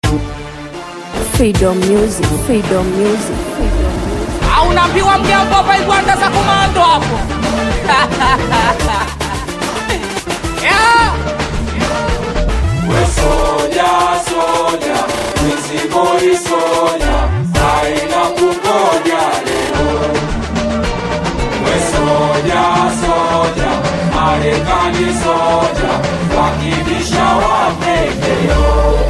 Freedom Music, Freedom Music, Freedom Music. au unaambiwa mgambo hapa igwanda za komando hapo yeah. We soja, soja, mizigori soja, haina kungoja leo. We soja, soja, Marekani soja, wakibisha wapekeo.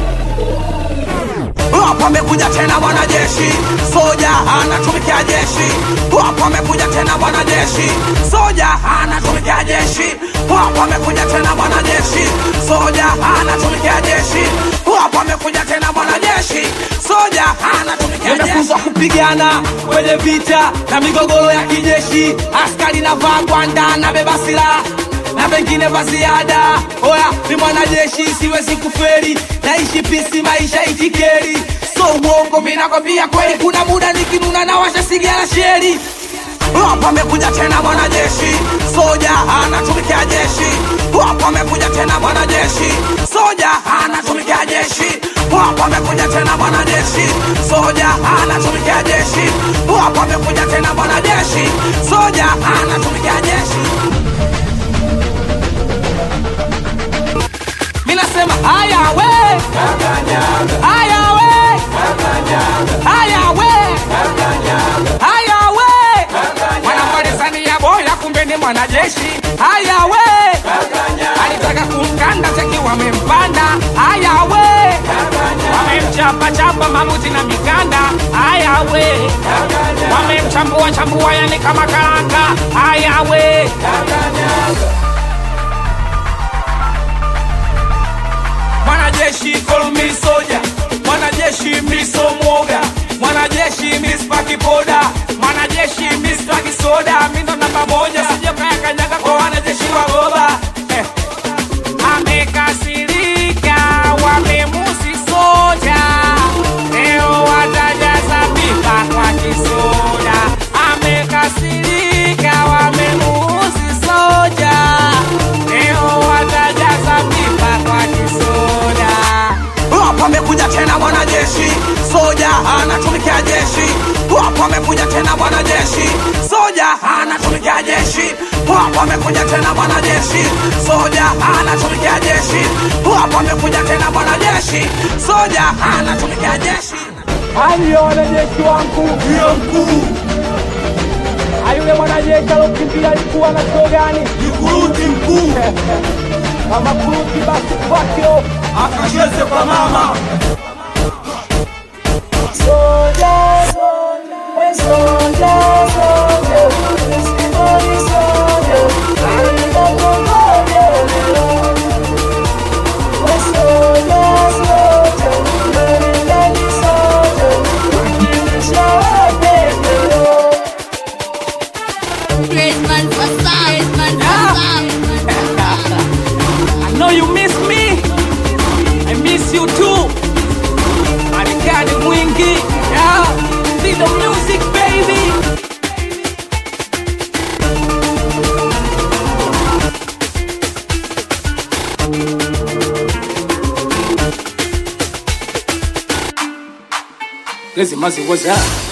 Hapo amekuja tena mwanajeshi, soja anatumikia jeshi. Hapo amekuja tena mwanajeshi, soja anatumikia jeshi. Hapo amekuja tena mwanajeshi, soja anatumikia jeshi. Hapo amekuja tena mwanajeshi, soja anatumikia jeshi. Nimefunzwa kupigana kwenye vita na migogoro ya kijeshi. Askari navaa gwanda na beba silaha na pengine vya ziada. Oya, ni mwanajeshi, siwezi kuferi, naishi pisi, maisha itikeri, so uongo, vinakwambia kweli. Kuna muda nikinuna na washa sigara sheri. Hapa amekuja tena mwanajeshi, soja anatumikia jeshi. Hapa amekuja tena mwanajeshi, soja anatumikia jeshi. Hapa amekuja tena mwanajeshi, soja anatumikia jeshi. Hapa amekuja tena mwanajeshi, soja anatumikia jeshi. minasema haya we haya we haya we haya we mwanamalizania boya kumbe ni mwanajeshi haya we alitaka kumkanda cheki wamempanda haya we wamemchapachapa mamuti na mikanda haya we wamemchambua chambua yani kama karanga haya we mwanajeshi call me soja mwanajeshi miso mwoga mwanajeshi mispaki poda mwanajeshi mispaki soda mindo namba moja sijokayakanyaga kwa wanajeshi wa goba eh. amekasirika wamemusi soja leo watajaza pipa kwa kisoda amekasirika wamemusi soja leo watajaza pipa kwa kisoda Hapa amekuja tena mwanajeshi, soja anatumikia jeshi. Hapa amekuja tena mwanajeshi, soja anatumikia jeshi. Hapa amekuja tena mwanajeshi, soja anatumikia jeshi. Hapa amekuja tena mwanajeshi, soja anatumikia jeshi. Hali wanajeshi wangu Ndiyo mkuu, ayule mwanajeshi alokimbia alikuwa na chuo gani? ni kuruti mkuu, Kama kuruti basi kwakio akacheze kwa mama. Graceman for song. Graceman for song. I know you miss me. I miss you too. Marekani mwingi. Yeah. See the music baby. Lezi mazi waza.